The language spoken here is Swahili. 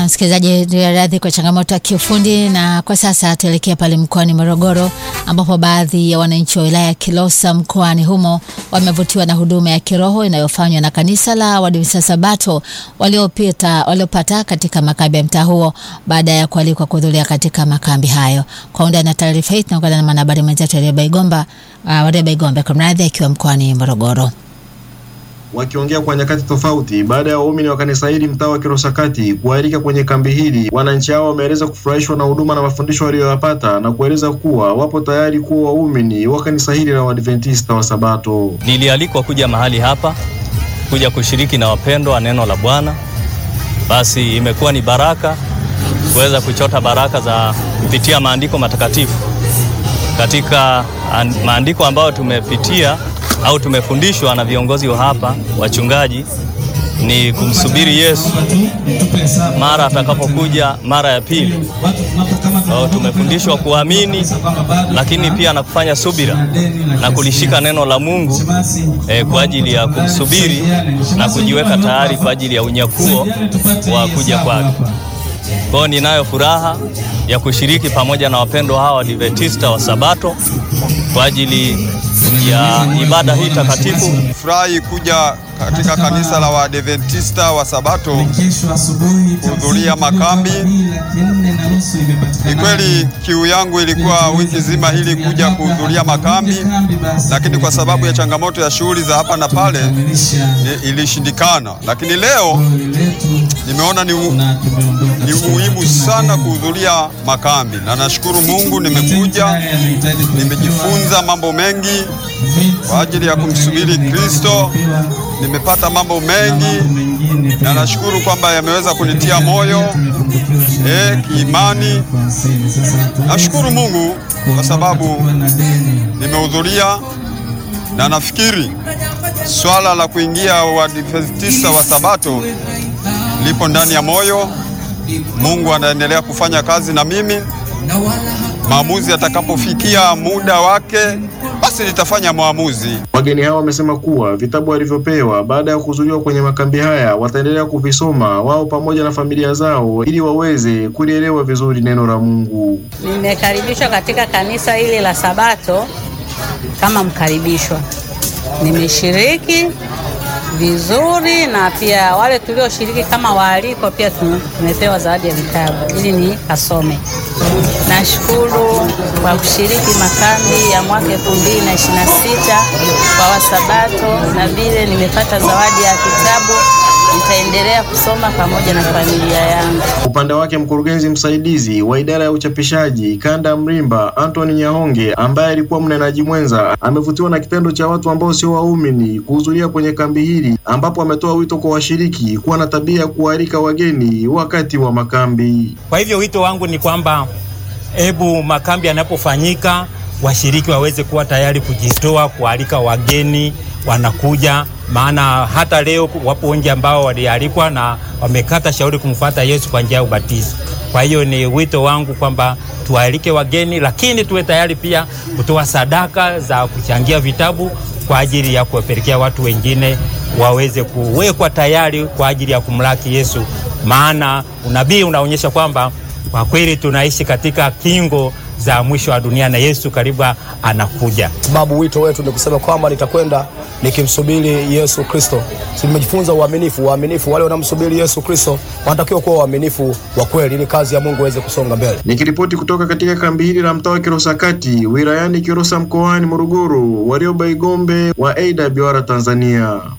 msikilizaji, radhi kwa changamoto ya kiufundi. Na kwa sasa tuelekea pale mkoani Morogoro, ambapo baadhi ya wananchi wa wilaya ya Kilosa mkoani humo wamevutiwa na huduma ya kiroho inayofanywa na kanisa la Waadventista Sabato waliopita waliopata katika makambi ya mtaa huo baada ya kualikwa kuhudhuria katika makambi hayo. Kwa undani na taarifa hii tunaungana na mwanahabari mwenzetu Wareba Igomba, uh, Wareba Igomba kumradhi, akiwa mkoani Morogoro. Wakiongea kwa nyakati tofauti baada ya waumini wa kanisa hili mtaa wa Kilosa Kati kualika kwenye kambi hili, wananchi hao wameeleza kufurahishwa na huduma na mafundisho waliyoyapata na kueleza kuwa wapo tayari kuwa waumini wa kanisa hili la Waadventista wa Sabato. Nilialikwa kuja mahali hapa kuja kushiriki na wapendwa wa neno la Bwana. Basi imekuwa ni baraka kuweza kuchota baraka za kupitia maandiko matakatifu. Katika maandiko ambayo tumepitia au tumefundishwa na viongozi wa hapa wachungaji ni kumsubiri Yesu mara atakapokuja mara ya pili. So, tumefundishwa kuamini lakini pia na kufanya subira na kulishika neno la Mungu eh, kwa ajili ya kumsubiri na kujiweka tayari kwa ajili ya unyakuo wa kuja kwake. Kwa hiyo ninayo furaha ya kushiriki pamoja na wapendwa hawa Waadventista wa Sabato kwa ajili ya ibada hii takatifu. Furahi kuja katika kanisa la Waadventista wa Sabato kuhudhuria makambi. Ni kweli kiu yangu ilikuwa wiki nzima hili kuja kuhudhuria makambi, lakini kwa sababu ya changamoto ya shughuli za hapa na pale ilishindikana, lakini leo nimeona ni, u, ni muhimu sana kuhudhuria makambi, na nashukuru Mungu nimekuja, nimejifunza mambo mengi kwa ajili ya kumsubiri Kristo. Nimepata mambo mengi na nashukuru kwamba yameweza kunitia moyo eh, kiimani. Nashukuru Mungu kwa sababu nimehudhuria, na nafikiri swala la kuingia Waadventista wa Sabato lipo ndani ya moyo. Mungu anaendelea kufanya kazi na mimi. Maamuzi atakapofikia muda wake basi nitafanya maamuzi. Wageni hao wamesema kuwa vitabu walivyopewa baada ya kuhudhuriwa kwenye makambi haya wataendelea kuvisoma wao pamoja na familia zao ili waweze kulielewa vizuri neno la Mungu. Nimekaribishwa katika kanisa hili la Sabato kama mkaribishwa, nimeshiriki vizuri na pia wale tulioshiriki kama waaliko pia tumepewa zawadi ya vitabu ili ni kasome. Nashukuru kwa kushiriki makambi ya mwaka 2026 kwa Wasabato, na vile nimepata zawadi ya kitabu, nitaendelea kusoma pamoja na familia yangu. Upande wake mkurugenzi msaidizi wa idara ya uchapishaji kanda Mlimba, Anthony Nyahonge, ambaye alikuwa mnenaji mwenza, amevutiwa na kitendo cha watu ambao sio waumini kuhudhuria kwenye kambi hili, ambapo ametoa wito kwa washiriki kuwa na tabia ya kualika wageni wakati wa makambi. Kwa hivyo wito wangu ni kwamba hebu makambi yanapofanyika washiriki waweze kuwa tayari kujitoa kualika wageni wanakuja, maana hata leo wapo wengi ambao walialikwa na wamekata shauri kumfuata Yesu kwa njia ya ubatizo. Kwa hiyo ni wito wangu kwamba tuwaalike wageni, lakini tuwe tayari pia kutoa sadaka za kuchangia vitabu kwa ajili ya kuwapelekea watu wengine waweze kuwekwa tayari kwa ajili ya kumlaki Yesu, maana unabii unaonyesha kwamba kwa kweli tunaishi katika kingo za mwisho wa dunia na Yesu karibu anakuja. Sababu wito wetu ni kusema kwamba nitakwenda nikimsubiri Yesu Kristo. Si tumejifunza uaminifu, uaminifu. Wale wanamsubiri Yesu Kristo wanatakiwa kuwa waaminifu wa kweli, ili kazi ya Mungu iweze kusonga mbele. Nikiripoti kutoka katika kambi hili la mtaa wa Kilosa Kati wilayani Kilosa mkoani Morogoro, Warioba Igombe wa AWR Tanzania.